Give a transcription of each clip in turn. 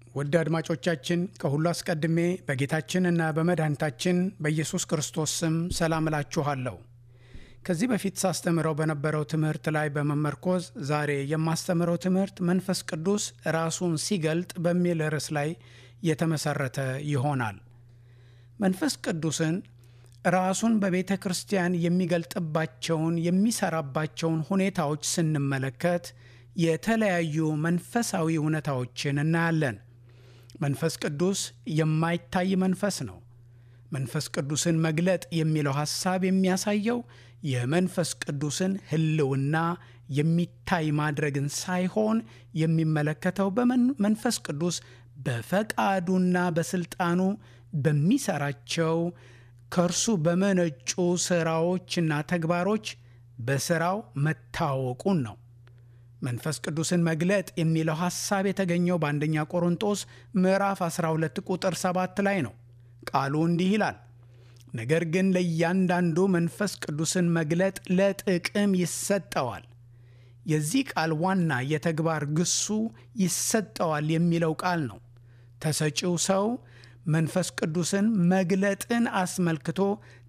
ውድ አድማጮቻችን ከሁሉ አስቀድሜ በጌታችንና በመድኃኒታችን በኢየሱስ ክርስቶስ ስም ሰላም እላችኋለሁ። ከዚህ በፊት ሳስተምረው በነበረው ትምህርት ላይ በመመርኮዝ ዛሬ የማስተምረው ትምህርት መንፈስ ቅዱስ ራሱን ሲገልጥ በሚል ርዕስ ላይ የተመሰረተ ይሆናል። መንፈስ ቅዱስን ራሱን በቤተ ክርስቲያን የሚገልጥባቸውን የሚሰራባቸውን ሁኔታዎች ስንመለከት የተለያዩ መንፈሳዊ እውነታዎችን እናያለን። መንፈስ ቅዱስ የማይታይ መንፈስ ነው። መንፈስ ቅዱስን መግለጥ የሚለው ሐሳብ የሚያሳየው የመንፈስ ቅዱስን ሕልውና የሚታይ ማድረግን ሳይሆን የሚመለከተው በመንፈስ ቅዱስ በፈቃዱና በስልጣኑ በሚሰራቸው ከእርሱ በመነጩ ስራዎችና ተግባሮች በስራው መታወቁን ነው። መንፈስ ቅዱስን መግለጥ የሚለው ሐሳብ የተገኘው በአንደኛ ቆሮንጦስ ምዕራፍ 12 ቁጥር 7 ላይ ነው። ቃሉ እንዲህ ይላል፣ ነገር ግን ለእያንዳንዱ መንፈስ ቅዱስን መግለጥ ለጥቅም ይሰጠዋል። የዚህ ቃል ዋና የተግባር ግሱ ይሰጠዋል የሚለው ቃል ነው። ተሰጪው ሰው መንፈስ ቅዱስን መግለጥን አስመልክቶ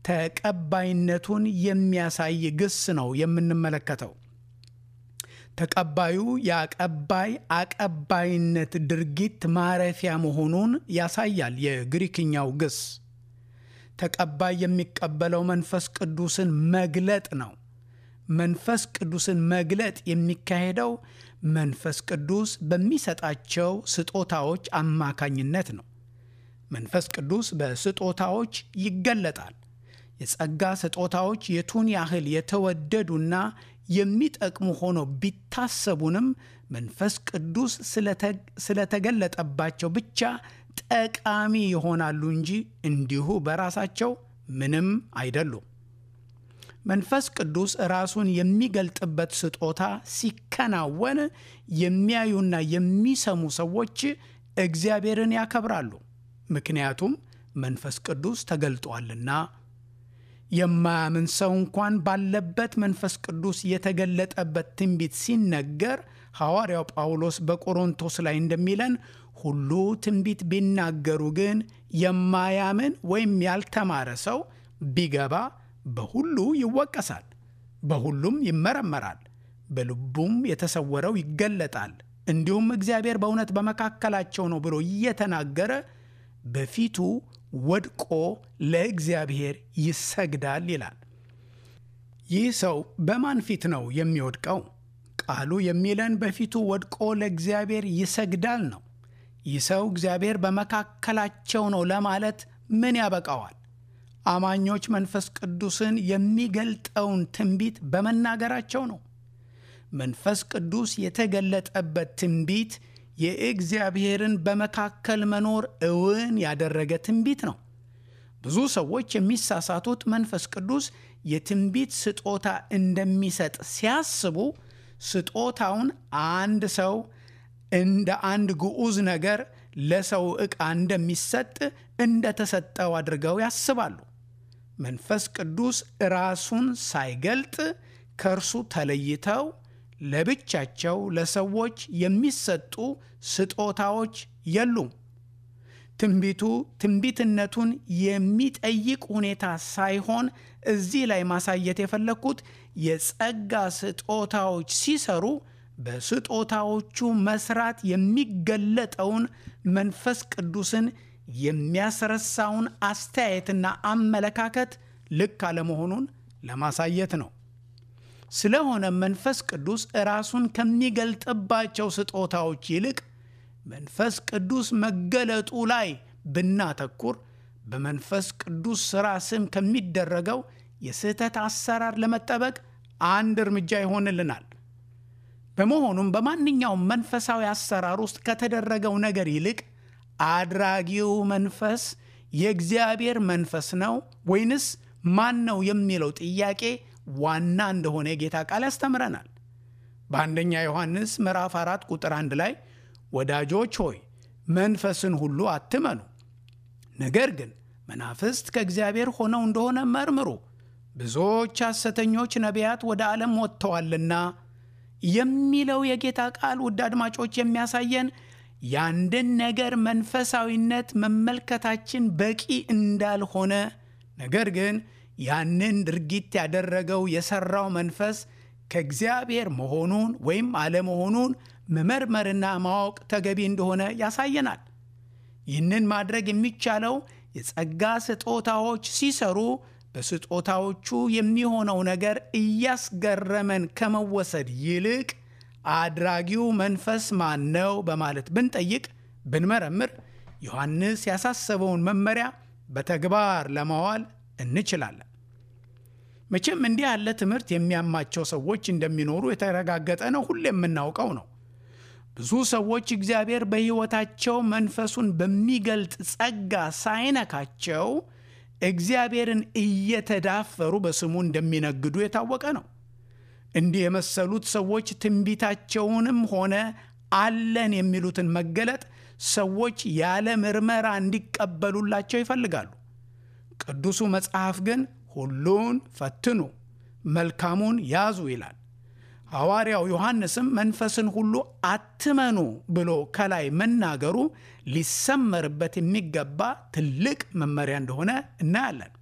ተቀባይነቱን የሚያሳይ ግስ ነው የምንመለከተው። ተቀባዩ የአቀባይ አቀባይነት ድርጊት ማረፊያ መሆኑን ያሳያል። የግሪክኛው ግስ ተቀባይ የሚቀበለው መንፈስ ቅዱስን መግለጥ ነው። መንፈስ ቅዱስን መግለጥ የሚካሄደው መንፈስ ቅዱስ በሚሰጣቸው ስጦታዎች አማካኝነት ነው። መንፈስ ቅዱስ በስጦታዎች ይገለጣል። የጸጋ ስጦታዎች የቱን ያህል የተወደዱና የሚጠቅሙ ሆነው ቢታሰቡንም መንፈስ ቅዱስ ስለተገለጠባቸው ብቻ ጠቃሚ ይሆናሉ እንጂ እንዲሁ በራሳቸው ምንም አይደሉም። መንፈስ ቅዱስ ራሱን የሚገልጥበት ስጦታ ሲከናወን የሚያዩና የሚሰሙ ሰዎች እግዚአብሔርን ያከብራሉ። ምክንያቱም መንፈስ ቅዱስ ተገልጧልና። የማያምን ሰው እንኳን ባለበት መንፈስ ቅዱስ የተገለጠበት ትንቢት ሲነገር ሐዋርያው ጳውሎስ በቆሮንቶስ ላይ እንደሚለን ሁሉ ትንቢት ቢናገሩ ግን የማያምን ወይም ያልተማረ ሰው ቢገባ በሁሉ ይወቀሳል፣ በሁሉም ይመረመራል፣ በልቡም የተሰወረው ይገለጣል። እንዲሁም እግዚአብሔር በእውነት በመካከላቸው ነው ብሎ እየተናገረ በፊቱ ወድቆ ለእግዚአብሔር ይሰግዳል ይላል። ይህ ሰው በማን ፊት ነው የሚወድቀው? ቃሉ የሚለን በፊቱ ወድቆ ለእግዚአብሔር ይሰግዳል ነው። ይህ ሰው እግዚአብሔር በመካከላቸው ነው ለማለት ምን ያበቃዋል? አማኞች መንፈስ ቅዱስን የሚገልጠውን ትንቢት በመናገራቸው ነው። መንፈስ ቅዱስ የተገለጠበት ትንቢት የእግዚአብሔርን በመካከል መኖር እውን ያደረገ ትንቢት ነው። ብዙ ሰዎች የሚሳሳቱት መንፈስ ቅዱስ የትንቢት ስጦታ እንደሚሰጥ ሲያስቡ ስጦታውን አንድ ሰው እንደ አንድ ግዑዝ ነገር ለሰው ዕቃ እንደሚሰጥ እንደተሰጠው አድርገው ያስባሉ። መንፈስ ቅዱስ ራሱን ሳይገልጥ ከእርሱ ተለይተው ለብቻቸው ለሰዎች የሚሰጡ ስጦታዎች የሉም። ትንቢቱ ትንቢትነቱን የሚጠይቅ ሁኔታ ሳይሆን እዚህ ላይ ማሳየት የፈለግኩት የጸጋ ስጦታዎች ሲሰሩ በስጦታዎቹ መስራት የሚገለጠውን መንፈስ ቅዱስን የሚያስረሳውን አስተያየትና አመለካከት ልክ አለመሆኑን ለማሳየት ነው። ስለሆነ መንፈስ ቅዱስ ራሱን ከሚገልጥባቸው ስጦታዎች ይልቅ መንፈስ ቅዱስ መገለጡ ላይ ብናተኩር በመንፈስ ቅዱስ ሥራ ስም ከሚደረገው የስህተት አሰራር ለመጠበቅ አንድ እርምጃ ይሆንልናል። በመሆኑም በማንኛውም መንፈሳዊ አሰራር ውስጥ ከተደረገው ነገር ይልቅ አድራጊው መንፈስ የእግዚአብሔር መንፈስ ነው ወይንስ ማን ነው የሚለው ጥያቄ ዋና እንደሆነ የጌታ ቃል ያስተምረናል። በአንደኛ ዮሐንስ ምዕራፍ 4 ቁጥር 1 ላይ ወዳጆች ሆይ መንፈስን ሁሉ አትመኑ፣ ነገር ግን መናፍስት ከእግዚአብሔር ሆነው እንደሆነ መርምሩ፣ ብዙዎች ሐሰተኞች ነቢያት ወደ ዓለም ወጥተዋልና የሚለው የጌታ ቃል ውድ አድማጮች የሚያሳየን የአንድን ነገር መንፈሳዊነት መመልከታችን በቂ እንዳልሆነ ነገር ግን ያንን ድርጊት ያደረገው የሠራው መንፈስ ከእግዚአብሔር መሆኑን ወይም አለመሆኑን መመርመርና ማወቅ ተገቢ እንደሆነ ያሳየናል። ይህንን ማድረግ የሚቻለው የጸጋ ስጦታዎች ሲሰሩ በስጦታዎቹ የሚሆነው ነገር እያስገረመን ከመወሰድ ይልቅ አድራጊው መንፈስ ማን ነው በማለት ብንጠይቅ ብንመረምር ዮሐንስ ያሳሰበውን መመሪያ በተግባር ለማዋል እንችላለን። መቼም እንዲህ ያለ ትምህርት የሚያማቸው ሰዎች እንደሚኖሩ የተረጋገጠ ነው። ሁሌ የምናውቀው ነው። ብዙ ሰዎች እግዚአብሔር በሕይወታቸው መንፈሱን በሚገልጥ ጸጋ ሳይነካቸው እግዚአብሔርን እየተዳፈሩ በስሙ እንደሚነግዱ የታወቀ ነው። እንዲህ የመሰሉት ሰዎች ትንቢታቸውንም ሆነ አለን የሚሉትን መገለጥ ሰዎች ያለ ምርመራ እንዲቀበሉላቸው ይፈልጋሉ። ቅዱሱ መጽሐፍ ግን ሁሉን ፈትኑ፣ መልካሙን ያዙ ይላል። ሐዋርያው ዮሐንስም መንፈስን ሁሉ አትመኑ ብሎ ከላይ መናገሩ ሊሰመርበት የሚገባ ትልቅ መመሪያ እንደሆነ እናያለን።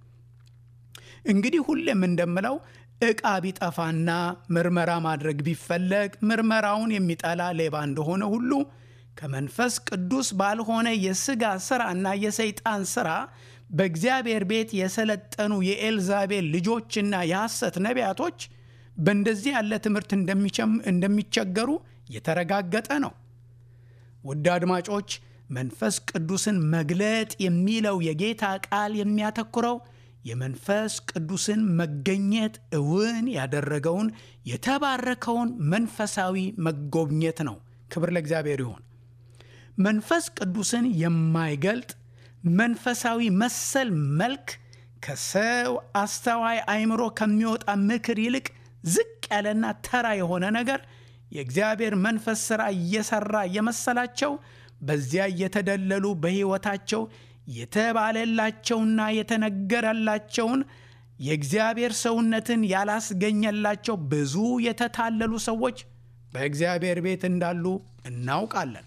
እንግዲህ ሁሌም እንደምለው ዕቃ ቢጠፋና ምርመራ ማድረግ ቢፈለግ ምርመራውን የሚጠላ ሌባ እንደሆነ ሁሉ ከመንፈስ ቅዱስ ባልሆነ የሥጋ ሥራና የሰይጣን ሥራ በእግዚአብሔር ቤት የሰለጠኑ የኤልዛቤል ልጆችና የሐሰት ነቢያቶች በእንደዚህ ያለ ትምህርት እንደሚቸገሩ የተረጋገጠ ነው። ውድ አድማጮች፣ መንፈስ ቅዱስን መግለጥ የሚለው የጌታ ቃል የሚያተኩረው የመንፈስ ቅዱስን መገኘት እውን ያደረገውን የተባረከውን መንፈሳዊ መጎብኘት ነው። ክብር ለእግዚአብሔር ይሁን። መንፈስ ቅዱስን የማይገልጥ መንፈሳዊ መሰል መልክ ከሰው አስተዋይ አእምሮ ከሚወጣ ምክር ይልቅ ዝቅ ያለና ተራ የሆነ ነገር የእግዚአብሔር መንፈስ ሥራ እየሠራ እየመሰላቸው በዚያ እየተደለሉ በሕይወታቸው የተባለላቸውና የተነገረላቸውን የእግዚአብሔር ሰውነትን ያላስገኘላቸው ብዙ የተታለሉ ሰዎች በእግዚአብሔር ቤት እንዳሉ እናውቃለን።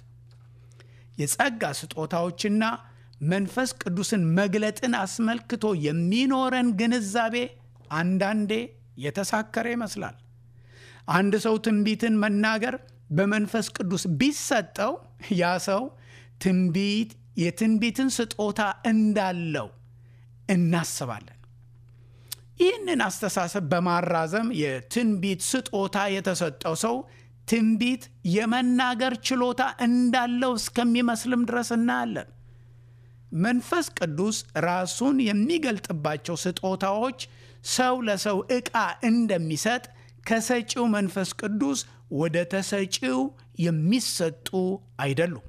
የጸጋ ስጦታዎችና መንፈስ ቅዱስን መግለጥን አስመልክቶ የሚኖረን ግንዛቤ አንዳንዴ የተሳከረ ይመስላል። አንድ ሰው ትንቢትን መናገር በመንፈስ ቅዱስ ቢሰጠው ያ ሰው ትንቢት የትንቢትን ስጦታ እንዳለው እናስባለን። ይህንን አስተሳሰብ በማራዘም የትንቢት ስጦታ የተሰጠው ሰው ትንቢት የመናገር ችሎታ እንዳለው እስከሚመስልም ድረስ እናያለን። መንፈስ ቅዱስ ራሱን የሚገልጥባቸው ስጦታዎች ሰው ለሰው ዕቃ እንደሚሰጥ ከሰጪው መንፈስ ቅዱስ ወደ ተሰጪው የሚሰጡ አይደሉም።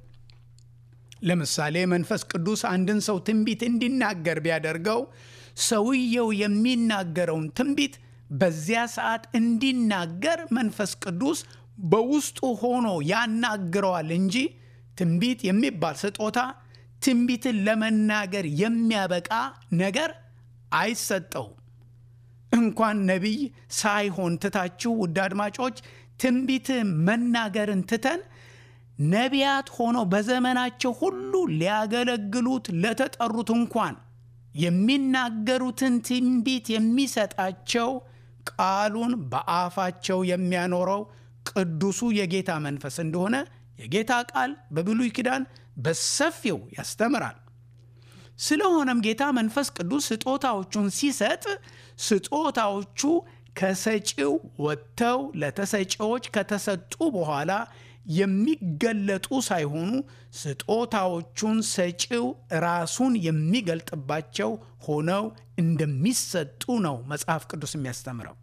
ለምሳሌ መንፈስ ቅዱስ አንድን ሰው ትንቢት እንዲናገር ቢያደርገው ሰውየው የሚናገረውን ትንቢት በዚያ ሰዓት እንዲናገር መንፈስ ቅዱስ በውስጡ ሆኖ ያናግረዋል እንጂ ትንቢት የሚባል ስጦታ ትንቢትን ለመናገር የሚያበቃ ነገር አይሰጠውም። እንኳን ነቢይ ሳይሆን ትታችሁ ውድ አድማጮች ትንቢት መናገርን ትተን ነቢያት ሆነው በዘመናቸው ሁሉ ሊያገለግሉት ለተጠሩት እንኳን የሚናገሩትን ትንቢት የሚሰጣቸው ቃሉን በአፋቸው የሚያኖረው ቅዱሱ የጌታ መንፈስ እንደሆነ የጌታ ቃል በብሉይ ኪዳን በሰፊው ያስተምራል። ስለሆነም ጌታ መንፈስ ቅዱስ ስጦታዎቹን ሲሰጥ ስጦታዎቹ ከሰጪው ወጥተው ለተሰጪዎች ከተሰጡ በኋላ የሚገለጡ ሳይሆኑ ስጦታዎቹን ሰጪው ራሱን የሚገልጥባቸው ሆነው እንደሚሰጡ ነው መጽሐፍ ቅዱስ የሚያስተምረው።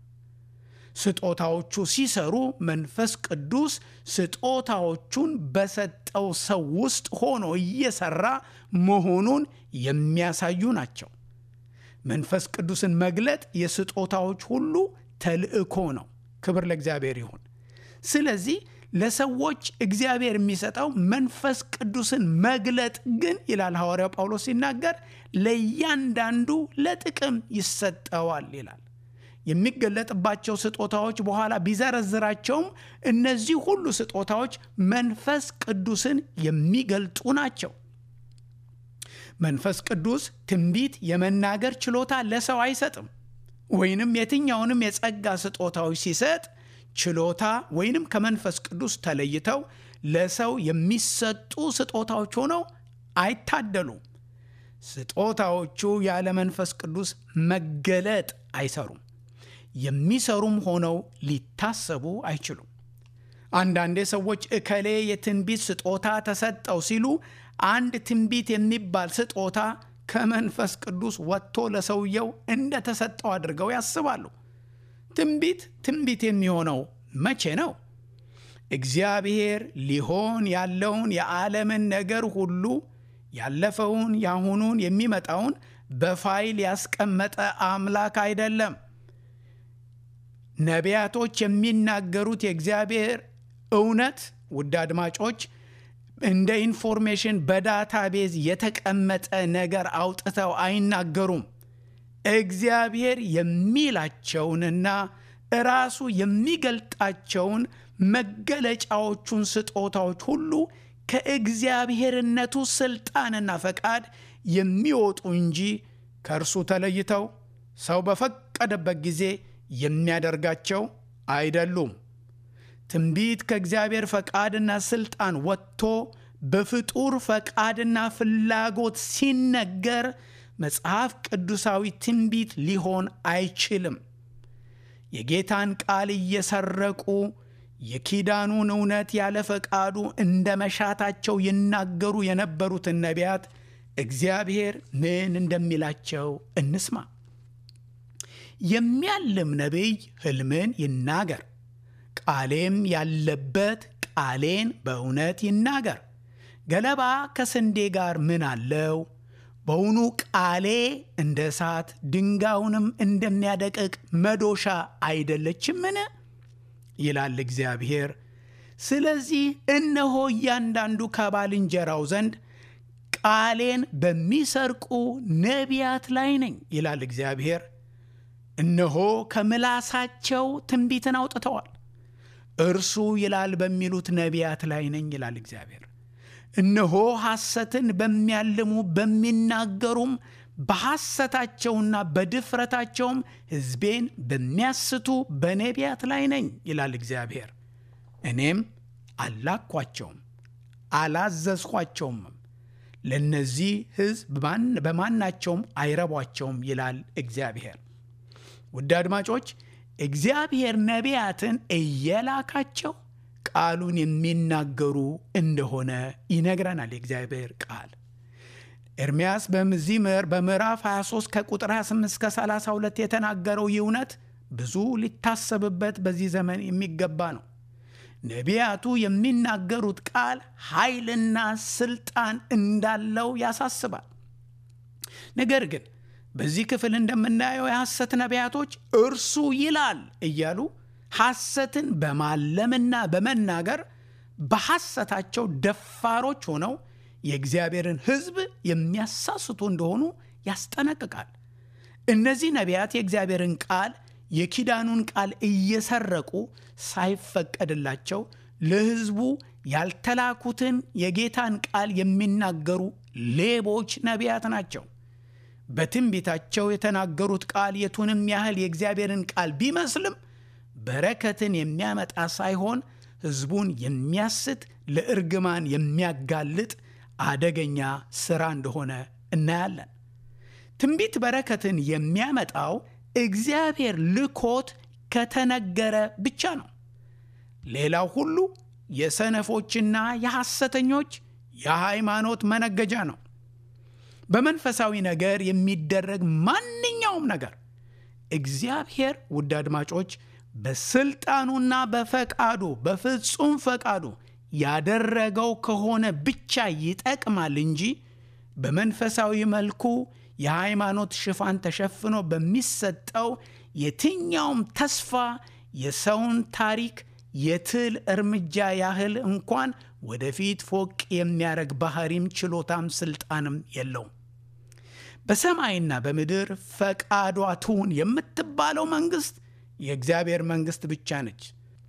ስጦታዎቹ ሲሰሩ መንፈስ ቅዱስ ስጦታዎቹን በሰጠው ሰው ውስጥ ሆኖ እየሰራ መሆኑን የሚያሳዩ ናቸው። መንፈስ ቅዱስን መግለጥ የስጦታዎች ሁሉ ተልእኮ ነው። ክብር ለእግዚአብሔር ይሁን። ስለዚህ ለሰዎች እግዚአብሔር የሚሰጠው መንፈስ ቅዱስን መግለጥ ግን ይላል ሐዋርያው ጳውሎስ ሲናገር ለእያንዳንዱ ለጥቅም ይሰጠዋል ይላል። የሚገለጥባቸው ስጦታዎች በኋላ ቢዘረዝራቸውም እነዚህ ሁሉ ስጦታዎች መንፈስ ቅዱስን የሚገልጡ ናቸው። መንፈስ ቅዱስ ትንቢት የመናገር ችሎታ ለሰው አይሰጥም። ወይንም የትኛውንም የጸጋ ስጦታዎች ሲሰጥ ችሎታ ወይንም ከመንፈስ ቅዱስ ተለይተው ለሰው የሚሰጡ ስጦታዎች ሆነው አይታደሉም። ስጦታዎቹ ያለ መንፈስ ቅዱስ መገለጥ አይሰሩም። የሚሰሩም ሆነው ሊታሰቡ አይችሉም። አንዳንዴ ሰዎች እከሌ የትንቢት ስጦታ ተሰጠው ሲሉ አንድ ትንቢት የሚባል ስጦታ ከመንፈስ ቅዱስ ወጥቶ ለሰውየው እንደተሰጠው አድርገው ያስባሉ። ትንቢት ትንቢት የሚሆነው መቼ ነው? እግዚአብሔር ሊሆን ያለውን የዓለምን ነገር ሁሉ ያለፈውን፣ ያሁኑን፣ የሚመጣውን በፋይል ያስቀመጠ አምላክ አይደለም። ነቢያቶች የሚናገሩት የእግዚአብሔር እውነት ውድ አድማጮች እንደ ኢንፎርሜሽን በዳታቤዝ የተቀመጠ ነገር አውጥተው አይናገሩም። እግዚአብሔር የሚላቸውንና ራሱ የሚገልጣቸውን መገለጫዎቹን ስጦታዎች ሁሉ ከእግዚአብሔርነቱ ስልጣንና ፈቃድ የሚወጡ እንጂ ከእርሱ ተለይተው ሰው በፈቀደበት ጊዜ የሚያደርጋቸው አይደሉም። ትንቢት ከእግዚአብሔር ፈቃድና ስልጣን ወጥቶ በፍጡር ፈቃድና ፍላጎት ሲነገር መጽሐፍ ቅዱሳዊ ትንቢት ሊሆን አይችልም። የጌታን ቃል እየሰረቁ የኪዳኑን እውነት ያለ ፈቃዱ እንደ መሻታቸው ይናገሩ የነበሩትን ነቢያት እግዚአብሔር ምን እንደሚላቸው እንስማ። የሚያልም ነቢይ ሕልምን ይናገር፣ ቃሌም ያለበት ቃሌን በእውነት ይናገር። ገለባ ከስንዴ ጋር ምን አለው? በውኑ ቃሌ እንደ እሳት ድንጋዩንም እንደሚያደቅቅ መዶሻ አይደለችምን? ይላል እግዚአብሔር። ስለዚህ እነሆ እያንዳንዱ ከባልንጀራው ዘንድ ቃሌን በሚሰርቁ ነቢያት ላይ ነኝ ይላል እግዚአብሔር። እነሆ ከምላሳቸው ትንቢትን አውጥተዋል፣ እርሱ ይላል በሚሉት ነቢያት ላይ ነኝ ይላል እግዚአብሔር። እነሆ ሐሰትን በሚያልሙ በሚናገሩም በሐሰታቸውና በድፍረታቸውም ሕዝቤን በሚያስቱ በነቢያት ላይ ነኝ ይላል እግዚአብሔር። እኔም አላኳቸውም አላዘዝኳቸውም፣ ለእነዚህ ሕዝብ በማናቸውም አይረቧቸውም ይላል እግዚአብሔር። ውድ አድማጮች እግዚአብሔር ነቢያትን እየላካቸው ቃሉን የሚናገሩ እንደሆነ ይነግረናል የእግዚአብሔር ቃል። ኤርምያስ በዚህ በምዕራፍ 23 ከቁጥር 28 እስከ 32 የተናገረው ይህ እውነት ብዙ ሊታሰብበት በዚህ ዘመን የሚገባ ነው። ነቢያቱ የሚናገሩት ቃል ኃይልና ስልጣን እንዳለው ያሳስባል። ነገር ግን በዚህ ክፍል እንደምናየው የሐሰት ነቢያቶች እርሱ ይላል እያሉ ሐሰትን በማለምና በመናገር በሐሰታቸው ደፋሮች ሆነው የእግዚአብሔርን ሕዝብ የሚያሳስቱ እንደሆኑ ያስጠነቅቃል። እነዚህ ነቢያት የእግዚአብሔርን ቃል የኪዳኑን ቃል እየሰረቁ ሳይፈቀድላቸው ለሕዝቡ ያልተላኩትን የጌታን ቃል የሚናገሩ ሌቦች ነቢያት ናቸው። በትንቢታቸው የተናገሩት ቃል የቱንም ያህል የእግዚአብሔርን ቃል ቢመስልም በረከትን የሚያመጣ ሳይሆን ሕዝቡን የሚያስት ለእርግማን የሚያጋልጥ አደገኛ ሥራ እንደሆነ እናያለን። ትንቢት በረከትን የሚያመጣው እግዚአብሔር ልኮት ከተነገረ ብቻ ነው። ሌላው ሁሉ የሰነፎችና የሐሰተኞች የሃይማኖት መነገጃ ነው። በመንፈሳዊ ነገር የሚደረግ ማንኛውም ነገር እግዚአብሔር ውድ አድማጮች በስልጣኑና በፈቃዱ በፍጹም ፈቃዱ ያደረገው ከሆነ ብቻ ይጠቅማል እንጂ በመንፈሳዊ መልኩ የሃይማኖት ሽፋን ተሸፍኖ በሚሰጠው የትኛውም ተስፋ የሰውን ታሪክ የትል እርምጃ ያህል እንኳን ወደፊት ፎቅ የሚያደርግ ባህሪም ችሎታም ስልጣንም የለውም። በሰማይና በምድር ፈቃዷ ትሁን የምትባለው መንግሥት የእግዚአብሔር መንግሥት ብቻ ነች።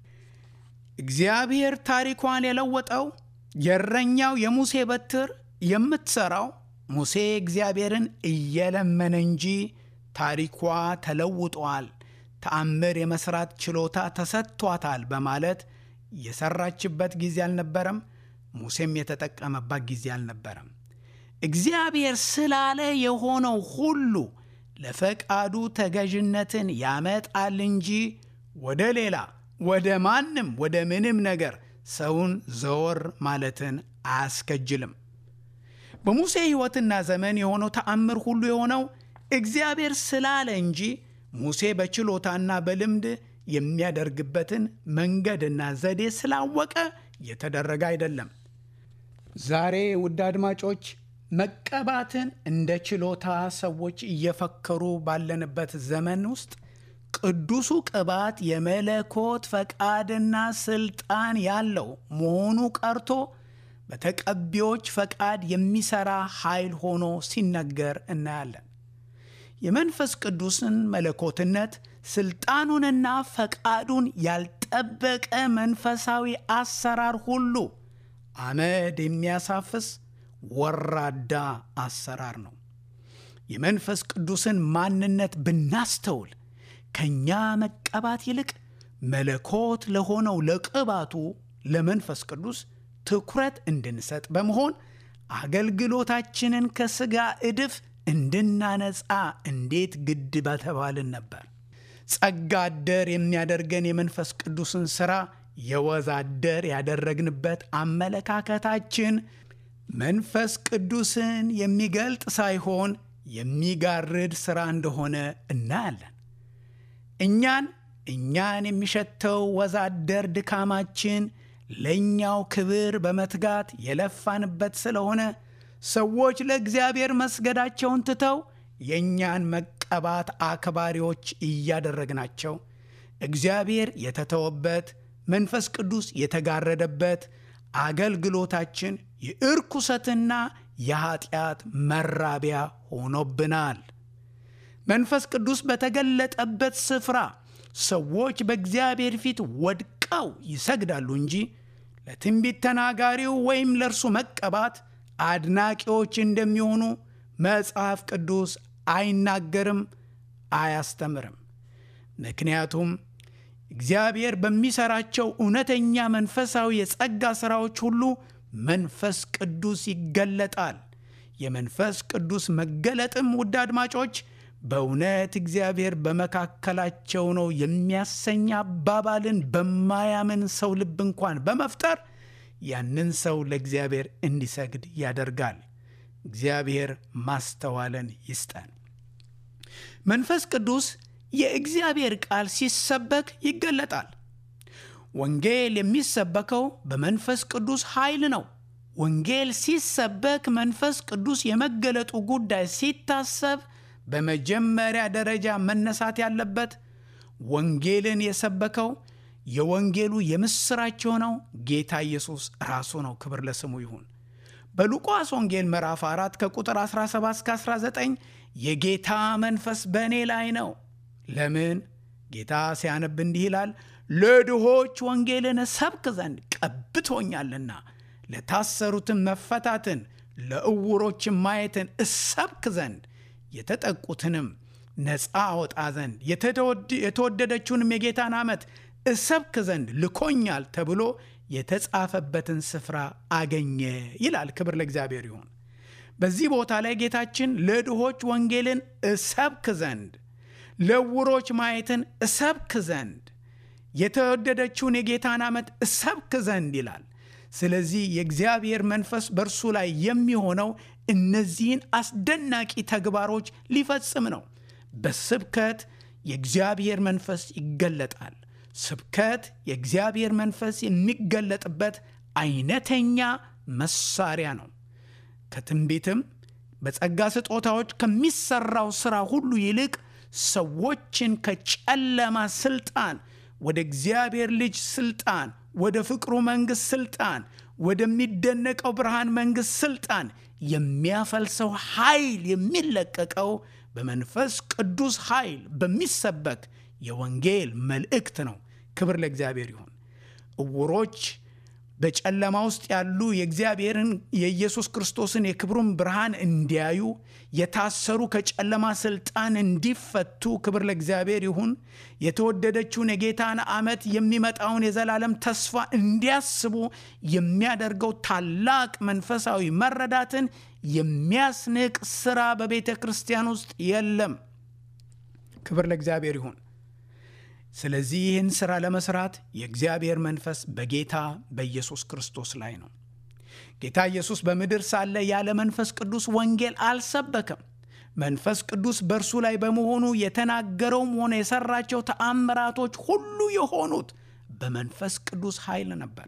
እግዚአብሔር ታሪኳን የለወጠው የእረኛው የሙሴ በትር የምትሠራው ሙሴ እግዚአብሔርን እየለመነ እንጂ ታሪኳ ተለውጧል፣ ተአምር የመሥራት ችሎታ ተሰጥቷታል በማለት የሠራችበት ጊዜ አልነበረም። ሙሴም የተጠቀመባት ጊዜ አልነበረም። እግዚአብሔር ስላለ የሆነው ሁሉ ለፈቃዱ ተገዥነትን ያመጣል እንጂ ወደ ሌላ ወደ ማንም ወደ ምንም ነገር ሰውን ዘወር ማለትን አያስከጅልም። በሙሴ ሕይወትና ዘመን የሆነው ተአምር ሁሉ የሆነው እግዚአብሔር ስላለ እንጂ ሙሴ በችሎታና በልምድ የሚያደርግበትን መንገድና ዘዴ ስላወቀ የተደረገ አይደለም። ዛሬ ውድ አድማጮች መቀባትን እንደ ችሎታ ሰዎች እየፈከሩ ባለንበት ዘመን ውስጥ ቅዱሱ ቅባት የመለኮት ፈቃድና ስልጣን ያለው መሆኑ ቀርቶ በተቀቢዎች ፈቃድ የሚሰራ ኃይል ሆኖ ሲነገር እናያለን። የመንፈስ ቅዱስን መለኮትነት ስልጣኑንና ፈቃዱን ያልጠበቀ መንፈሳዊ አሰራር ሁሉ አመድ የሚያሳፍስ ወራዳ አሰራር ነው። የመንፈስ ቅዱስን ማንነት ብናስተውል ከእኛ መቀባት ይልቅ መለኮት ለሆነው ለቅባቱ ለመንፈስ ቅዱስ ትኩረት እንድንሰጥ በመሆን አገልግሎታችንን ከሥጋ እድፍ እንድናነጻ እንዴት ግድ በተባልን ነበር። ጸጋ አደር የሚያደርገን የመንፈስ ቅዱስን ሥራ የወዝ አደር ያደረግንበት አመለካከታችን መንፈስ ቅዱስን የሚገልጥ ሳይሆን የሚጋርድ ሥራ እንደሆነ እናያለን። እኛን እኛን የሚሸተው ወዛደር ድካማችን ለእኛው ክብር በመትጋት የለፋንበት ስለሆነ ሰዎች ለእግዚአብሔር መስገዳቸውን ትተው የእኛን መቀባት አክባሪዎች እያደረግናቸው እግዚአብሔር የተተወበት መንፈስ ቅዱስ የተጋረደበት አገልግሎታችን የእርኩሰትና የኀጢአት መራቢያ ሆኖብናል። መንፈስ ቅዱስ በተገለጠበት ስፍራ ሰዎች በእግዚአብሔር ፊት ወድቀው ይሰግዳሉ እንጂ ለትንቢት ተናጋሪው ወይም ለእርሱ መቀባት አድናቂዎች እንደሚሆኑ መጽሐፍ ቅዱስ አይናገርም፣ አያስተምርም። ምክንያቱም እግዚአብሔር በሚሠራቸው እውነተኛ መንፈሳዊ የጸጋ ሥራዎች ሁሉ መንፈስ ቅዱስ ይገለጣል። የመንፈስ ቅዱስ መገለጥም ውድ አድማጮች በእውነት እግዚአብሔር በመካከላቸው ነው የሚያሰኝ አባባልን በማያምን ሰው ልብ እንኳን በመፍጠር ያንን ሰው ለእግዚአብሔር እንዲሰግድ ያደርጋል። እግዚአብሔር ማስተዋልን ይስጠን። መንፈስ ቅዱስ የእግዚአብሔር ቃል ሲሰበክ ይገለጣል። ወንጌል የሚሰበከው በመንፈስ ቅዱስ ኃይል ነው። ወንጌል ሲሰበክ መንፈስ ቅዱስ የመገለጡ ጉዳይ ሲታሰብ በመጀመሪያ ደረጃ መነሳት ያለበት ወንጌልን የሰበከው የወንጌሉ የምሥራች የሆነው ጌታ ኢየሱስ ራሱ ነው። ክብር ለስሙ ይሁን። በሉቃስ ወንጌል ምዕራፍ 4 ከቁጥር 17 እስከ 19 የጌታ መንፈስ በእኔ ላይ ነው። ለምን? ጌታ ሲያነብ እንዲህ ይላል፣ ለድሆች ወንጌልን ሰብክ ዘንድ ቀብቶኛልና፣ ለታሰሩትን መፈታትን፣ ለዕውሮችን ማየትን እሰብክ ዘንድ የተጠቁትንም ነፃ አወጣ ዘንድ የተወደደችውንም የጌታን ዓመት እሰብክ ዘንድ ልኮኛል ተብሎ የተጻፈበትን ስፍራ አገኘ ይላል። ክብር ለእግዚአብሔር ይሁን። በዚህ ቦታ ላይ ጌታችን ለድሆች ወንጌልን እሰብክ ዘንድ፣ ለዕውሮች ማየትን እሰብክ ዘንድ፣ የተወደደችውን የጌታን ዓመት እሰብክ ዘንድ ይላል። ስለዚህ የእግዚአብሔር መንፈስ በእርሱ ላይ የሚሆነው እነዚህን አስደናቂ ተግባሮች ሊፈጽም ነው። በስብከት የእግዚአብሔር መንፈስ ይገለጣል። ስብከት የእግዚአብሔር መንፈስ የሚገለጥበት አይነተኛ መሳሪያ ነው። ከትንቢትም በጸጋ ስጦታዎች ከሚሰራው ሥራ ሁሉ ይልቅ ሰዎችን ከጨለማ ስልጣን ወደ እግዚአብሔር ልጅ ስልጣን፣ ወደ ፍቅሩ መንግሥት ስልጣን፣ ወደሚደነቀው ብርሃን መንግሥት ሥልጣን የሚያፈልሰው ኃይል የሚለቀቀው በመንፈስ ቅዱስ ኃይል በሚሰበክ የወንጌል መልእክት ነው። ክብር ለእግዚአብሔር ይሁን። እውሮች በጨለማ ውስጥ ያሉ የእግዚአብሔርን የኢየሱስ ክርስቶስን የክብሩን ብርሃን እንዲያዩ፣ የታሰሩ ከጨለማ ስልጣን እንዲፈቱ፣ ክብር ለእግዚአብሔር ይሁን። የተወደደችውን የጌታን ዓመት የሚመጣውን የዘላለም ተስፋ እንዲያስቡ የሚያደርገው ታላቅ መንፈሳዊ መረዳትን የሚያስንቅ ስራ በቤተ ክርስቲያን ውስጥ የለም። ክብር ለእግዚአብሔር ይሁን። ስለዚህ ይህን ሥራ ለመስራት የእግዚአብሔር መንፈስ በጌታ በኢየሱስ ክርስቶስ ላይ ነው። ጌታ ኢየሱስ በምድር ሳለ ያለ መንፈስ ቅዱስ ወንጌል አልሰበከም። መንፈስ ቅዱስ በእርሱ ላይ በመሆኑ የተናገረውም ሆነ የሠራቸው ተአምራቶች ሁሉ የሆኑት በመንፈስ ቅዱስ ኃይል ነበር።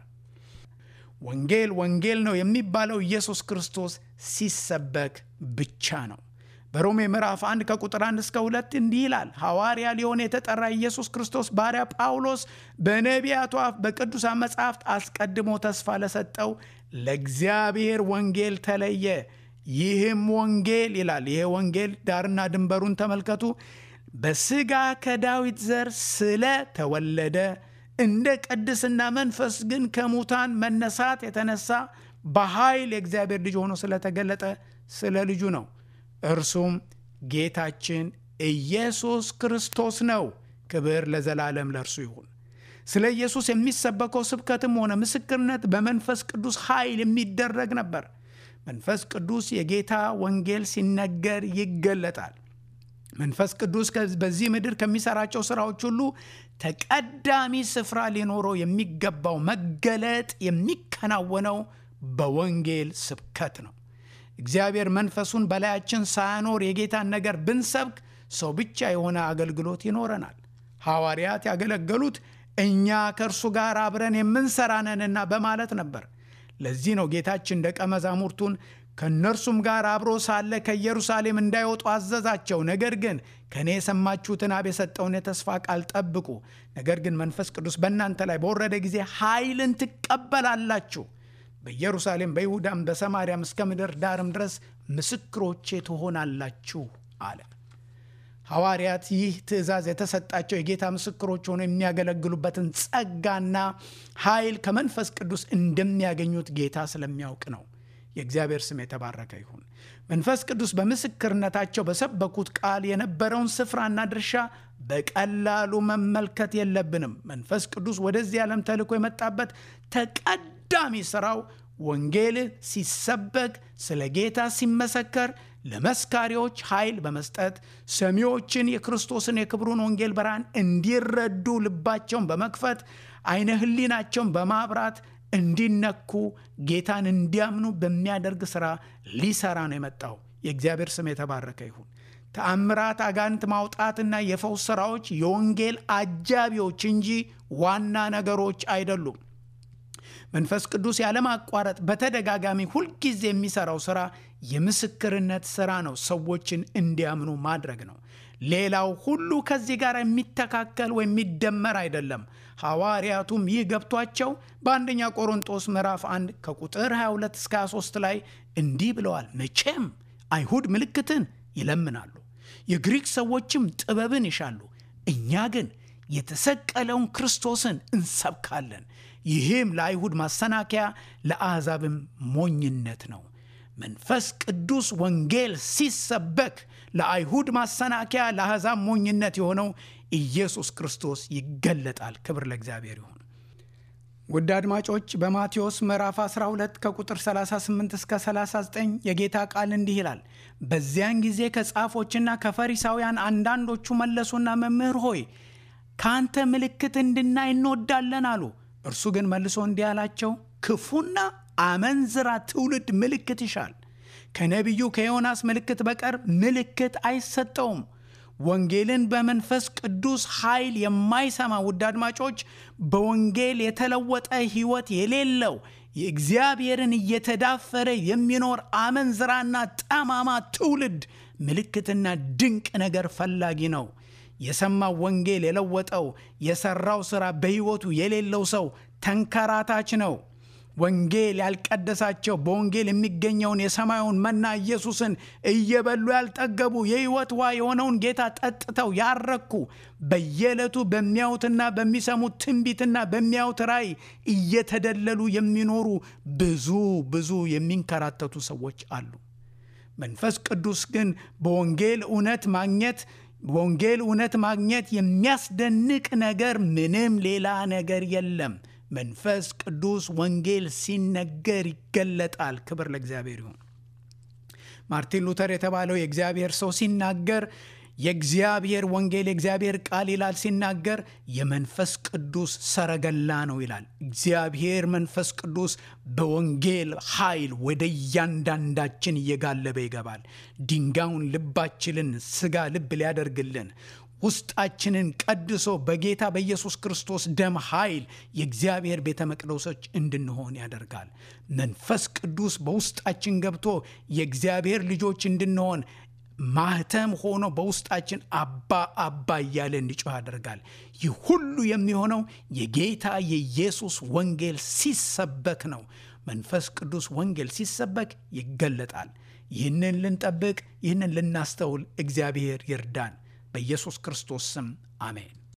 ወንጌል ወንጌል ነው የሚባለው ኢየሱስ ክርስቶስ ሲሰበክ ብቻ ነው። በሮሜ ምዕራፍ 1 ከቁጥር 1 እስከ 2 እንዲህ ይላል። ሐዋርያ ሊሆን የተጠራ ኢየሱስ ክርስቶስ ባሪያ ጳውሎስ በነቢያቱ አፍ በቅዱሳን መጻሕፍት አስቀድሞ ተስፋ ለሰጠው ለእግዚአብሔር ወንጌል ተለየ። ይህም ወንጌል ይላል። ይሄ ወንጌል ዳርና ድንበሩን ተመልከቱ። በሥጋ ከዳዊት ዘር ስለ ተወለደ እንደ ቅድስና መንፈስ ግን ከሙታን መነሳት የተነሳ በኃይል የእግዚአብሔር ልጅ ሆኖ ስለተገለጠ ስለ ልጁ ነው። እርሱም ጌታችን ኢየሱስ ክርስቶስ ነው። ክብር ለዘላለም ለእርሱ ይሁን። ስለ ኢየሱስ የሚሰበከው ስብከትም ሆነ ምስክርነት በመንፈስ ቅዱስ ኃይል የሚደረግ ነበር። መንፈስ ቅዱስ የጌታ ወንጌል ሲነገር ይገለጣል። መንፈስ ቅዱስ በዚህ ምድር ከሚሰራቸው ስራዎች ሁሉ ተቀዳሚ ስፍራ ሊኖረው የሚገባው መገለጥ የሚከናወነው በወንጌል ስብከት ነው። እግዚአብሔር መንፈሱን በላያችን ሳያኖር የጌታን ነገር ብንሰብክ ሰው ብቻ የሆነ አገልግሎት ይኖረናል። ሐዋርያት ያገለገሉት እኛ ከእርሱ ጋር አብረን የምንሰራ ነንና በማለት ነበር። ለዚህ ነው ጌታችን ደቀ መዛሙርቱን ከእነርሱም ጋር አብሮ ሳለ ከኢየሩሳሌም እንዳይወጡ አዘዛቸው። ነገር ግን ከእኔ የሰማችሁትን አብ የሰጠውን የተስፋ ቃል ጠብቁ። ነገር ግን መንፈስ ቅዱስ በእናንተ ላይ በወረደ ጊዜ ኃይልን ትቀበላላችሁ በኢየሩሳሌም በይሁዳም በሰማርያም እስከ ምድር ዳርም ድረስ ምስክሮቼ ትሆናላችሁ አለ። ሐዋርያት ይህ ትእዛዝ የተሰጣቸው የጌታ ምስክሮች ሆነው የሚያገለግሉበትን ጸጋና ኃይል ከመንፈስ ቅዱስ እንደሚያገኙት ጌታ ስለሚያውቅ ነው። የእግዚአብሔር ስም የተባረከ ይሁን። መንፈስ ቅዱስ በምስክርነታቸው በሰበኩት ቃል የነበረውን ስፍራና ድርሻ በቀላሉ መመልከት የለብንም። መንፈስ ቅዱስ ወደዚህ ዓለም ተልኮ የመጣበት ተቀዳሚ ሥራው ወንጌል ሲሰበክ፣ ስለ ጌታ ሲመሰከር፣ ለመስካሪዎች ኃይል በመስጠት ሰሚዎችን የክርስቶስን የክብሩን ወንጌል ብርሃን እንዲረዱ ልባቸውን በመክፈት አይነ ሕሊናቸውን በማብራት እንዲነኩ ጌታን እንዲያምኑ በሚያደርግ ሥራ ሊሰራ ነው የመጣው። የእግዚአብሔር ስም የተባረከ ይሁን። ተአምራት፣ አጋንንት ማውጣትና የፈውስ ሥራዎች የወንጌል አጃቢዎች እንጂ ዋና ነገሮች አይደሉም። መንፈስ ቅዱስ ያለማቋረጥ በተደጋጋሚ ሁልጊዜ የሚሰራው ሥራ የምስክርነት ሥራ ነው። ሰዎችን እንዲያምኑ ማድረግ ነው። ሌላው ሁሉ ከዚህ ጋር የሚተካከል ወይም የሚደመር አይደለም። ሐዋርያቱም ይህ ገብቷቸው በአንደኛ ቆሮንጦስ ምዕራፍ 1 ከቁጥር 22 እስከ 23 ላይ እንዲህ ብለዋል። መቼም አይሁድ ምልክትን ይለምናሉ፣ የግሪክ ሰዎችም ጥበብን ይሻሉ። እኛ ግን የተሰቀለውን ክርስቶስን እንሰብካለን። ይህም ለአይሁድ ማሰናከያ ለአሕዛብም ሞኝነት ነው። መንፈስ ቅዱስ ወንጌል ሲሰበክ ለአይሁድ ማሰናከያ ለአሕዛብ ሞኝነት የሆነው ኢየሱስ ክርስቶስ ይገለጣል። ክብር ለእግዚአብሔር ይሁን። ውድ አድማጮች በማቴዎስ ምዕራፍ 12 ከቁጥር 38 እስከ 39 የጌታ ቃል እንዲህ ይላል። በዚያን ጊዜ ከጻፎችና ከፈሪሳውያን አንዳንዶቹ መለሱና መምህር ሆይ ከአንተ ምልክት እንድናይ እንወዳለን አሉ። እርሱ ግን መልሶ እንዲህ አላቸው፣ ክፉና አመንዝራ ትውልድ ምልክት ይሻል። ከነቢዩ ከዮናስ ምልክት በቀር ምልክት አይሰጠውም። ወንጌልን በመንፈስ ቅዱስ ኃይል የማይሰማ ውድ አድማጮች፣ በወንጌል የተለወጠ ሕይወት የሌለው የእግዚአብሔርን እየተዳፈረ የሚኖር አመንዝራና ጠማማ ትውልድ ምልክትና ድንቅ ነገር ፈላጊ ነው። የሰማው ወንጌል የለወጠው የሰራው ሥራ በሕይወቱ የሌለው ሰው ተንከራታች ነው። ወንጌል ያልቀደሳቸው በወንጌል የሚገኘውን የሰማዩን መና ኢየሱስን እየበሉ ያልጠገቡ የሕይወት ውሃ የሆነውን ጌታ ጠጥተው ያረኩ በየዕለቱ በሚያዩትና በሚሰሙት ትንቢትና በሚያዩት ራእይ እየተደለሉ የሚኖሩ ብዙ ብዙ የሚንከራተቱ ሰዎች አሉ። መንፈስ ቅዱስ ግን በወንጌል እውነት ማግኘት በወንጌል እውነት ማግኘት የሚያስደንቅ ነገር ምንም ሌላ ነገር የለም። መንፈስ ቅዱስ ወንጌል ሲነገር ይገለጣል። ክብር ለእግዚአብሔር ይሁን። ማርቲን ሉተር የተባለው የእግዚአብሔር ሰው ሲናገር የእግዚአብሔር ወንጌል የእግዚአብሔር ቃል ይላል ሲናገር የመንፈስ ቅዱስ ሰረገላ ነው ይላል። እግዚአብሔር መንፈስ ቅዱስ በወንጌል ኃይል ወደ እያንዳንዳችን እየጋለበ ይገባል። ድንጋዩን ልባችንን ስጋ ልብ ሊያደርግልን ውስጣችንን ቀድሶ በጌታ በኢየሱስ ክርስቶስ ደም ኃይል የእግዚአብሔር ቤተ መቅደሶች እንድንሆን ያደርጋል። መንፈስ ቅዱስ በውስጣችን ገብቶ የእግዚአብሔር ልጆች እንድንሆን ማህተም ሆኖ በውስጣችን አባ አባ እያለ እንዲጮህ ያደርጋል። ይህ ሁሉ የሚሆነው የጌታ የኢየሱስ ወንጌል ሲሰበክ ነው። መንፈስ ቅዱስ ወንጌል ሲሰበክ ይገለጣል። ይህንን ልንጠብቅ፣ ይህንን ልናስተውል እግዚአብሔር ይርዳን። በኢየሱስ ክርስቶስ ስም አሜን።